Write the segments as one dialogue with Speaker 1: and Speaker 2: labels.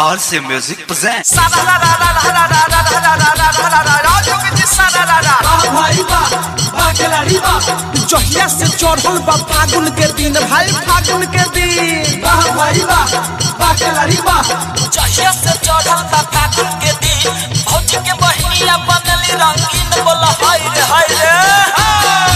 Speaker 1: RC Music presents.
Speaker 2: जहिया से चढ़ल बा फागुन के दिन भाई फागुन के दिन
Speaker 3: जहिया से चढ़ल बा फागुन के दिन भौजी के बहिनिया बनली रंगीन बोल हाय रे हाय रे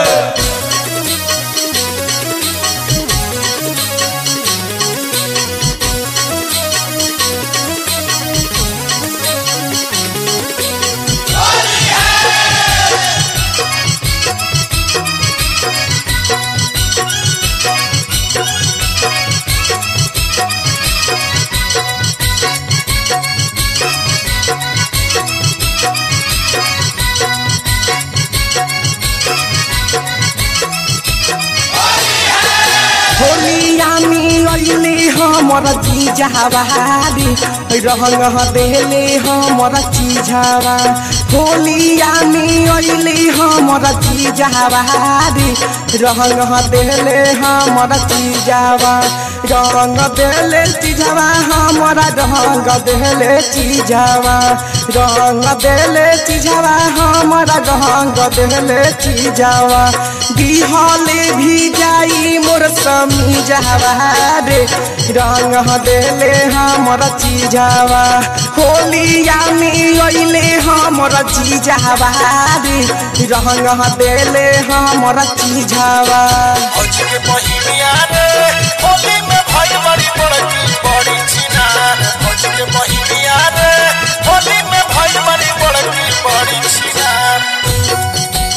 Speaker 2: होलिया में अइले हमर जीजावारी रंग देले हमर चीजावा होलिया में अइले हमर जीजावारी रंग देले हमर चीजावा रंग देले चीजावा हमर रंग देले चीजावा रंग देले चीजावा हमर रंग देले चीजावा दिहले भी जाई मोर समी जावा रे रंग देले हमर चीजावा होलिया में अइले हमर चीजावा रे रंग देले हमर चीजावा
Speaker 3: भौजी के बहिनिया रे होली में भाई बड़ी बड़की बड़ी छिना भौजी के बहिनिया रे होली में भाई बड़ी बड़की बड़ी छिना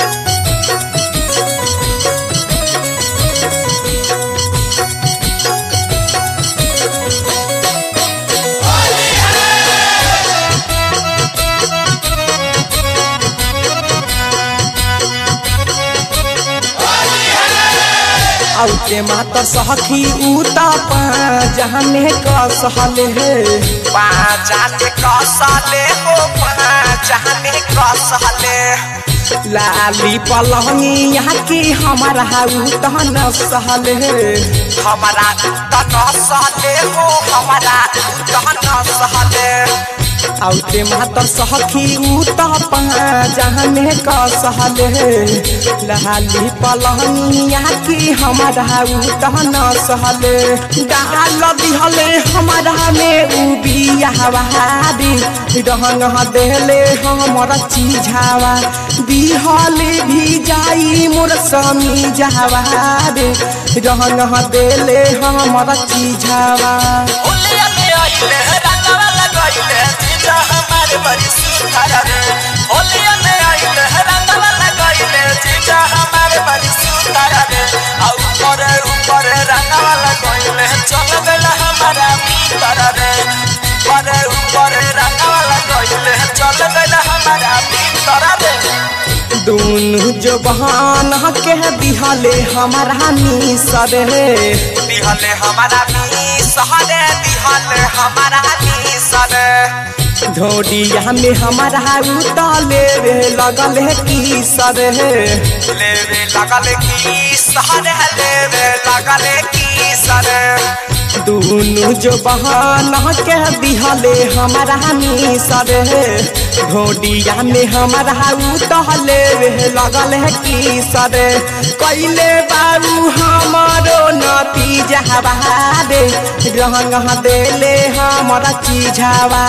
Speaker 2: औते मातर सखी उता जहने कसहले हे
Speaker 3: पाँचाने कसले हो पाँचाने कसले
Speaker 2: लाली पलंगी यहाँ की हमारा उतन सहले हे
Speaker 3: हमारा तन सहले हो हमारा तन सहले
Speaker 2: औते मातर सखी उता जहने कसहले हे लाली पलंगी यहाँ की हमारा उतन सहले डाल दिहले हमारा में उबिया बहारी रंग देले हमर चीझावा दिहले भी जाई मोर समी जावा रे रंग देले हमर चीझावा
Speaker 3: होलिया में आइले रंगवा लगाइले जीजा हमारे बड़ी सुंदर रे होलिया में आइले रंगवा लगाइले जीजा हमारे बड़ी सुंदर रे और ऊपर ऊपर रंगवा लगाइले चल गइल हमारा भीतर रे ऊपर ऊपर रंगवा लगाइले चल गइल हमारा भीतर रे
Speaker 2: दुनु जो बहान के दिहले हमारा निसर रे
Speaker 3: दिहले हमारा मी सहरे दिहले हमारा मी सरे
Speaker 2: ढोडिया में हमारा उतले रे लगल है की सर हे
Speaker 3: लेवे लगल की सहरे लेवे लगल की सरे
Speaker 2: दुनु जो बहान के दिहले हमारा निसर हे ढोडिया में हमारा उतले रे लगल है की सर कैले बाबू हमारो नती जहबारे रंग देले हमारा चीझावा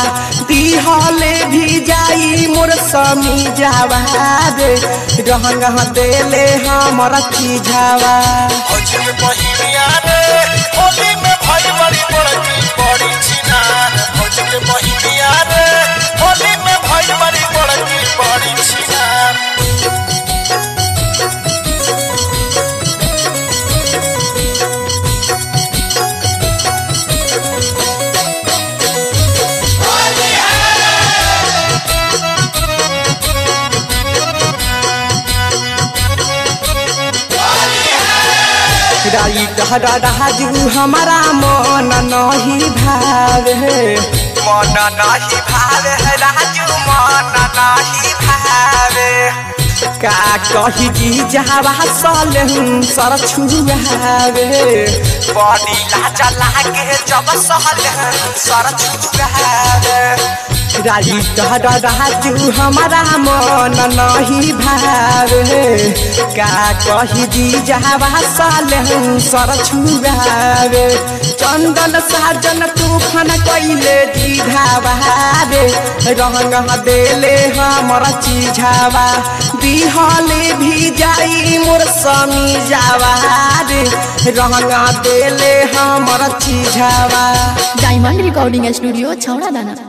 Speaker 2: दिहले भी जाई मोर समी जावा रे रंग देले हमारा चीझावा
Speaker 3: भौजी के बहिनिया रे होली में भाई बड़ी बड़की बड़ी छिना भौजी के बहिनिया रे होली में भाई बड़ी बड़की बड़ी छिना
Speaker 2: राइट हरा राजू हमारा मन नहीं भावे
Speaker 3: मन नाही भावे राजू मन नाही भावे
Speaker 2: का कही जी जहवा सलेहन सर छुआवे
Speaker 3: बॉडी लाजा लागे जब सहल सर छुगावे
Speaker 2: राजी तहर राजू हमारा मन नहीं भावे का कही जी जहवा सलेहन सर छुआवे चंदन साजन तूफान कैले दीघावा रे रंग देले हमर चीझावा दिहले भी जाई मोर समी जावा रे रंग देले हमर चीझावा
Speaker 1: डायमंड रिकॉर्डिंग स्टूडियो छौड़ा दाना